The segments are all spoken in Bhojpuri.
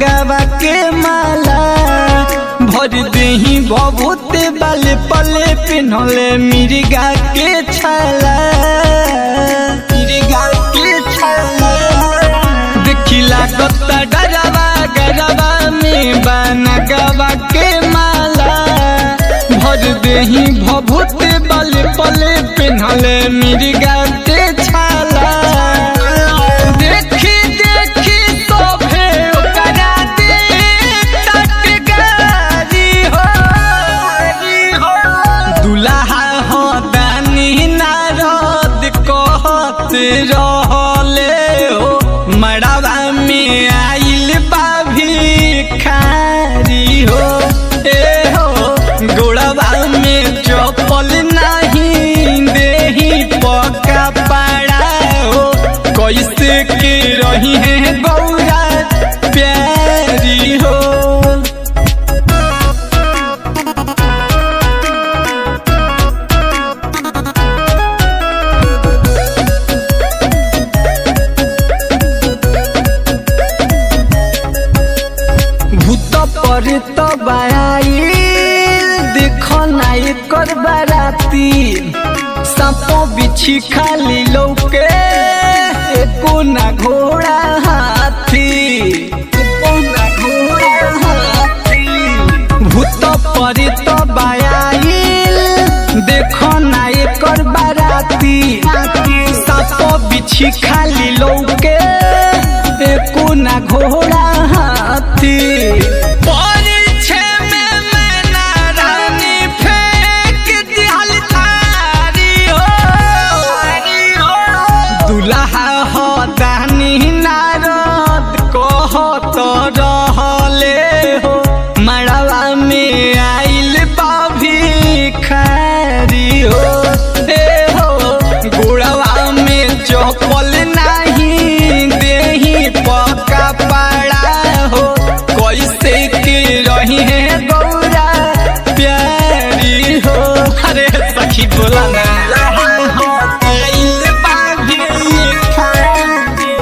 नगवा के माला भर देही बहुत बाले पले पिन्हले मिर्गा के छाला मिर्गा के छाला देखिला कत्ता डरावा गरबा में बनगवा के माला भर देही भभूत बाले पले पिन्हले मिर्गा के छाला देखी देखी सोभे ओकरा दे टटकारी हो दुल्हा हो दानी नारद कहत रहले हो मड़वा में आइल बा भिखारी हो ए हो गोड़वा में चपल नहीं देही पका पड़ा हो कैसे के रही है गौरा प्यारी हो भूत पर तो बाई देखो नाई कर बाराती सांपो बिछी खाली लौके एको ना घोड़ा हाथी एको ना घोड़ा हाथी भूत पर तो बायाइल देखो नाई कर बाराती सांपो बिछी खाली लौके एको ना घोड़ा हाथी परिछे में मैना रानी फेंक दिहल थारी हो दुल्हा हो दानी नारद कहत रहले हो मड़वा में आइल बा भिखारी हो ए हो गोड़वा में चपल नहीं देही पका पड़ा हो कैसे के रही है गौरा प्यारी हो अरे सखी बोला ना आइल बा भिखारी।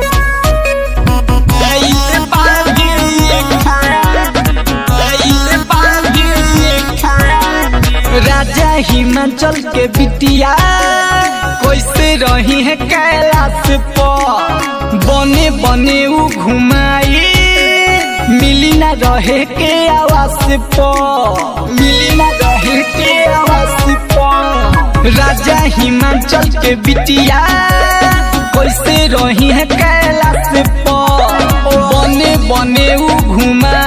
आइल बा भिखारी। आइल बा भिखारी। राजा हिमाचल के बिटिया कैसे रही है कैलाश पर बने बने उ घुमाई मिली ना रहे के आवास पर मिली ना रहे के आवास पर राजा हिमाचल के बिटिया कैसे रही है कैलाश पर बने बने उ घुमा